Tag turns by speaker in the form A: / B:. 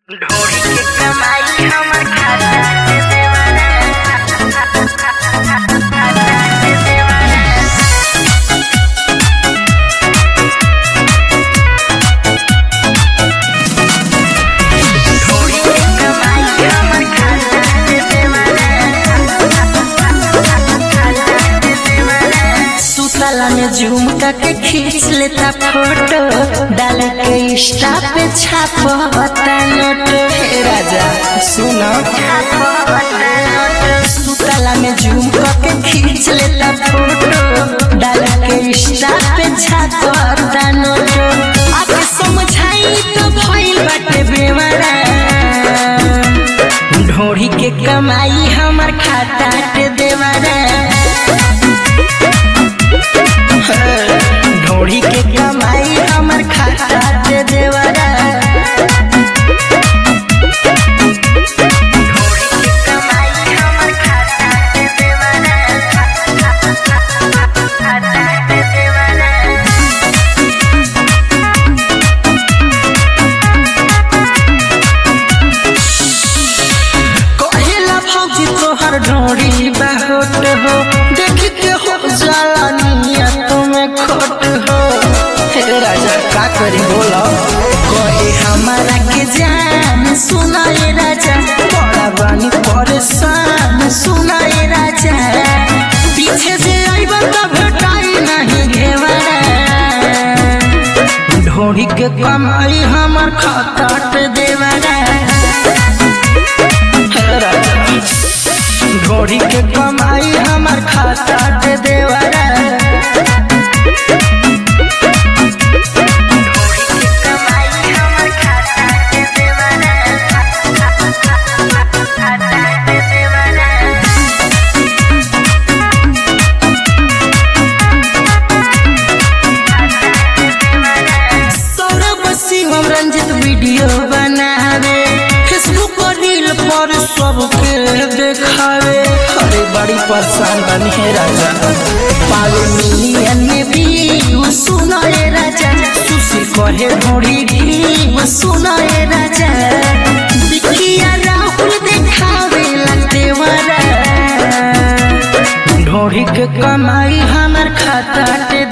A: ढोरी के कमाई हमर खाता से देवाना खाता से देवाना ढोरी के कमाई हमर खाता से देवाना खाता से देवाना
B: सुतला में जूम करके खींच लेता फोटो डाल के इंस्टा पे छापता नोट हे राजा सुनो सुतला में जूम करके खींच लेता फोटो डाल के इंस्टा पे छापता नोट आके समझाई तो भइल बाटे बेवरा ढोरी के कमाई हमर खाता के देवरा ढोड़ी के कमाई हमर खाता दे देवरा
A: ढोरी के कमाई हमर खाता से देवाना खाता से देवाना
B: कहेला भौजी तोहर ढोड़ी बहुत हो देख के हो जाला नियत में खोट हो हे राजा का करी बोलो कहे हमारा के जान सुनाए राजा बड़ा बानी परेशान सुनाए राजा पीछे से आइबा तो भेटाई नहीं घेवरा ढोड़ी के कमाई हमर खाता पे देवरा ढोड़ी के कमाई हमर खाता पे देवरा
A: ढोरी के कमाई हमर खाता से देवाना खाता से देवाना
B: सौरभ शिवम रंजित वीडियो बनावे फेसबुक और रील पर सबके देखावे अरे बड़ी परेशान बनी है राजा पावे मिलियन में भी सुनाए राजा सुशी कहे ढोड़ी भी सुनाए राजा बिकिया राहुल देखावे लगते वाला ढोड़ी के कमाई हमर खाता के